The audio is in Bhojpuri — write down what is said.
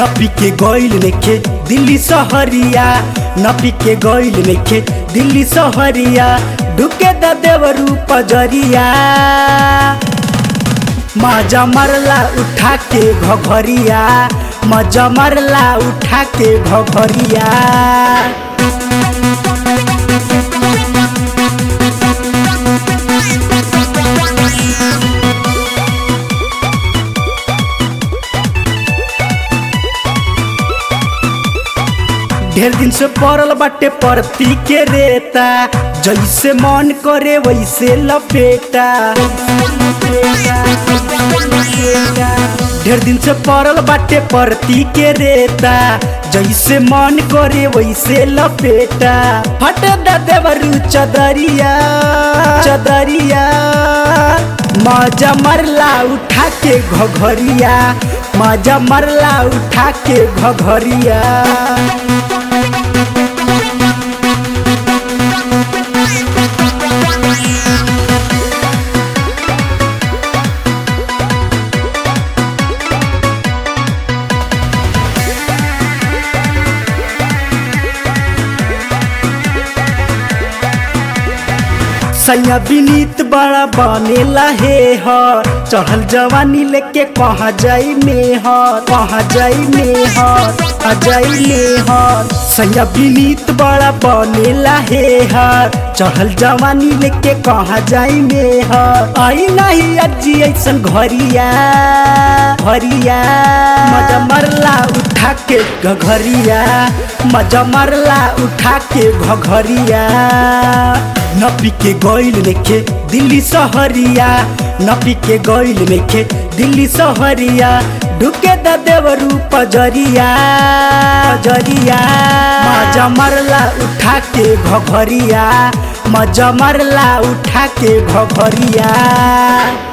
न पी के गइल नइखे दिल्ली सहरिया न पी के गइल नइखे दिल्ली सहरिया ढुके द देवरू पजरिया मजा मरला उठा के घघरिया मजा मरला उठा के घघरिया ढेर दिन से पड़ल बाटे परती के रेता जैसे मन करे वैसे लपेटा ढेर दिन से पड़ल बाटे परती के रेता जैसे मन करे वैसे लपेटा फट द देवरू चदरिया चदरिया मजा मरला उठा के घघरिया मजा मरला उठा के घघरिया सैया विनीत बड़ा बनेला हे ह चढ़ल जवानी लेके कहाँ जाई में ह कहाँ जाई में ह कहाँ जाई में ह सैया विनीत बड़ा बनेला हे ह चढ़ल जवानी लेके कहाँ जाई में ह आई नहीं अजी ऐसन घरिया घरिया मजा मरला उठा के घघरिया मजा मरला उठा के घघरिया न पी के गइल नइखे दिल्ली सहरिया न पी के गइल नइखे दिल्ली सहरिया ढुके द देवरू पजरिया पजरिया मजा मरला उठा के घघरिया मजा मरला उठा के घघरिया